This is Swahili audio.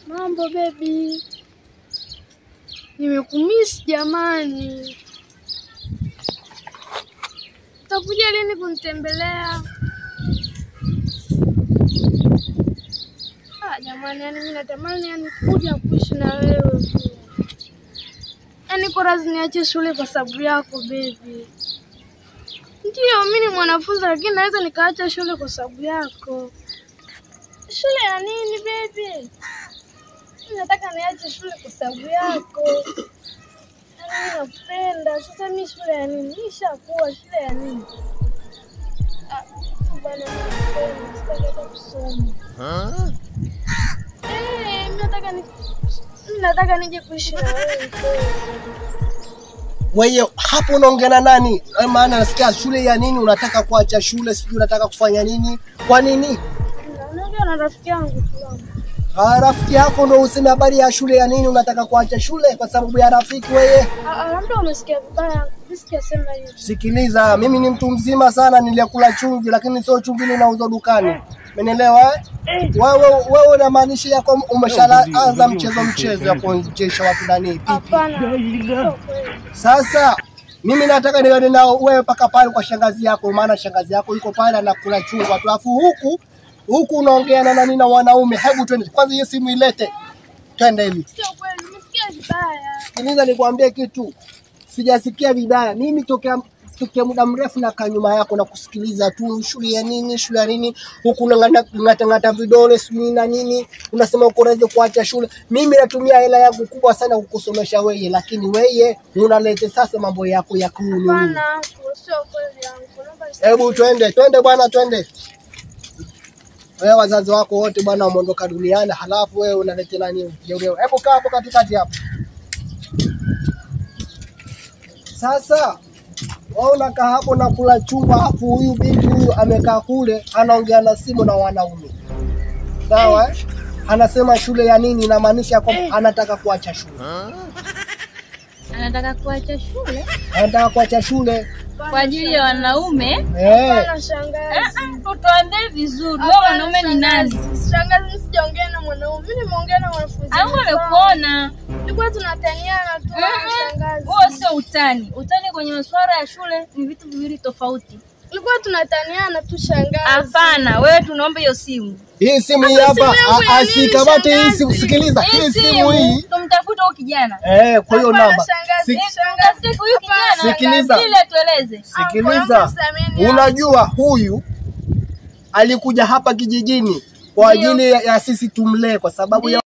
Mambo bebi, nimekumisi jamani. Utakuja lini kunitembelea? Ah, jamani, yani mimi natamani yani kuja kuishi na wewe tu. Yani kwa razi niache shule kwa sababu yako bebi. Ndiyo, mimi ni mwanafunzi lakini naweza nikaacha shule kwa sababu yako. Shule ya nini bebi? Mimi nataka niache shule kwa sababu yako. Yaani mimi nakupenda. Sasa mimi shule ya nini? Nishakuwa shule ya nini? Ah, bwana mimi nakupenda. Sitaki hata kusoma. Eh, mimi nataka ni mimi nataka nije kuishi na wewe kweli. Wewe hapo unaongea na nani? Eh, Maana nasikia shule ya nini, unataka kuacha shule, sijui unataka kufanya nini? Kwa nini? Naongea na rafiki yangu tu. Ah, rafiki yako ndo useme habari ya shule ya nini, unataka kuacha shule kwa sababu ya rafiki wewe? Ah, ah, labda umesikia vibaya. Mimi sijasema hivyo. Sikiliza, mimi ni mtu mzima sana, nilikula chumvi, lakini sio chumvi ninauzwa dukani. Umenielewa? eh? Wewe wewe unamaanisha yako umeshaanza mchezo mchezo ya kuonyesha watu nani pipi. Hapana. Sio kweli. Sasa mimi nataka niende nao wewe mpaka pale kwa shangazi yako, maana shangazi yako yuko pale anakula chungwa tu, alafu huku huku unaongea na nani na wanaume. Hebu twende kwanza, hiyo simu ilete, twende hivi. Sio kweli. Umesikia vibaya. Sikiliza nikwambie kitu, sijasikia vibaya mimi tokea tokea muda mrefu nakaa nyuma yako na kusikiliza tu, shule ya nini, shule ya nini, huku unang'atang'ata vidole sijui na nini, unasema uko radhi kuacha shule. Mimi natumia hela yangu kubwa sana kukusomesha weye, lakini weye unalete sasa mambo yako ya kunu. Hapana, sio kweli yangu. Naomba Hebu twende twende bwana, twende. Wewe wazazi wako wote bwana wameondoka duniani, halafu wewe unaleta nani? jeuri? Hebu kaa hapo katikati hapo. Sasa wewe unakaa hapo na kula chumba, hapo huyu binti huyu amekaa kule anaongea na simu na wanaume, sawa eh? Anasema shule ya nini, inamaanisha kwamba anataka kuacha shule, Anataka kuacha shule anataka kuacha shule kwa ajili ya wanaume. eh. Hapana shangazi. Tutuambie vizuri, wewe mwanaume ni nani? Shangazi, mimi sijaongea na mwanaume. Mimi nimeongea na wanafunzi. Au wenzangu. amekuona? Tulikuwa tunataniana tu shangazi. Huo sio utani. Utani kwenye masuala ya shule ni vitu viwili tofauti. Tulikuwa tunataniana tu shangazi. Hapana, wewe tunaomba hiyo simu. Hii simu hii Sasa hapa, simu yangu ya a- nini, asikamate hii shangazi? simu. Sikiliza, hii simu hii tumtafute huyo kijana. eh, kwa hiyo Hapana, namba shangazi. Si- Tumtafute huyo kijana. Sikiliza. Ili atueleze. Sikiliza, Sameni. unajua huyu alikuja hapa kijijini kwa ajili ya, ya sisi tumlee, kwa sababu ya